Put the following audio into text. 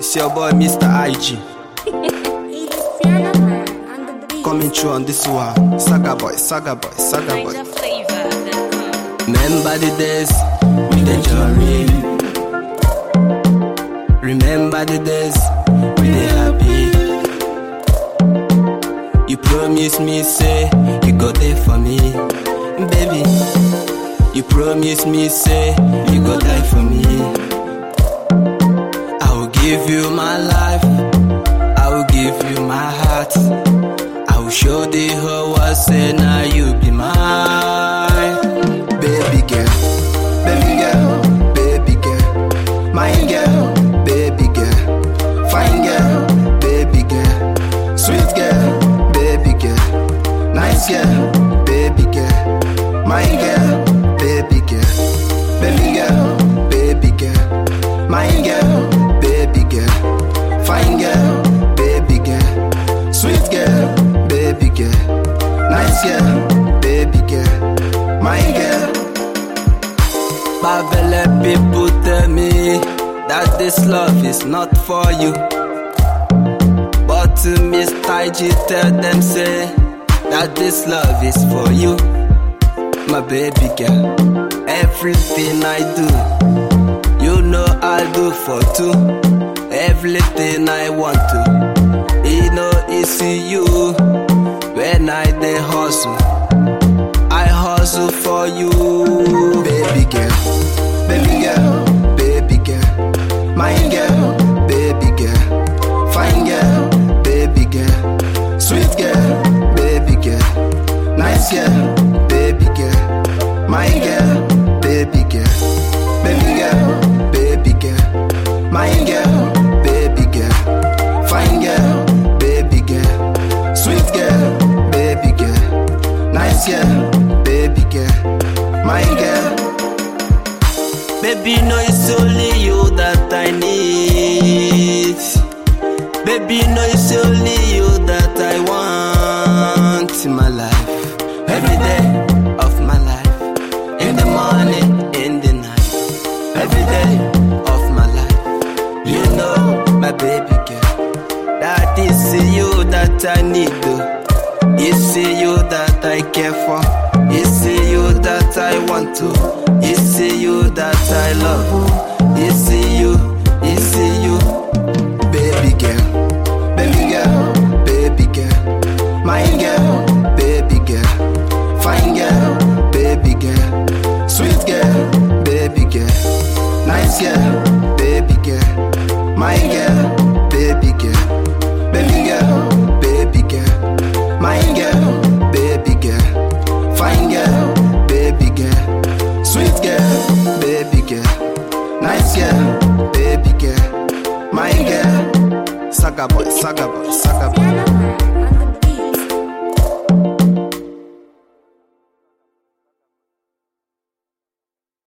It's your boy, Mr. IG. It is Piano Man on the beat. Coming through on this one. Saga boy, saga boy, saga boy. Remember the days with the jury. Remember the days with the happy. You promised me, say you go there for me, baby. You promised me, say you go die for me. I will give you my life. I will give you my heart. I will show the whole world, say now you be mine. Baby girl, baby girl, baby girl, my girl, baby girl, fine girl, baby girl, sweet girl, baby girl, nice girl, baby girl, my girl, baby girl, baby girl, baby girl, my girl, baby girl, fine girl, baby girl, sweet girl, baby girl, nice girl, baby girl, my girl. Bavele people tell me that this love is not for you. But to Mr. G tell them say that this love is for you. My baby girl, everything I do, you know I do for two. Everything I want to, you know it's you. When I dey hustle, I hustle for you, baby girl, baby girl, baby girl, my girl, baby girl, fine girl, baby girl, sweet girl, baby girl, nice girl, baby girl, my girl, baby girl, baby girl, baby girl, my girl, baby girl, fine girl, baby girl, sweet girl, baby girl, nice girl, baby girl, my girl. Baby, no, it's only you that I need. Baby, no, it's only you that I want in my life. Every day of my life. In the morning, in the night. Every day of my life. You know, my baby girl. That is you that I need. oh. It's you that I care for. It's you that I want to. It's you that I love. It's you, it's you, baby girl, baby girl, baby girl, my girl, baby girl, fine girl, baby girl, sweet girl, baby girl, nice girl, baby girl, my girl, baby girl, baby girl, baby girl, my girl, baby girl, fine girl, baby girl, sweet girl, baby girl, nice girl, baby girl, my girl, saga boy, saga boy, saga boy. Piano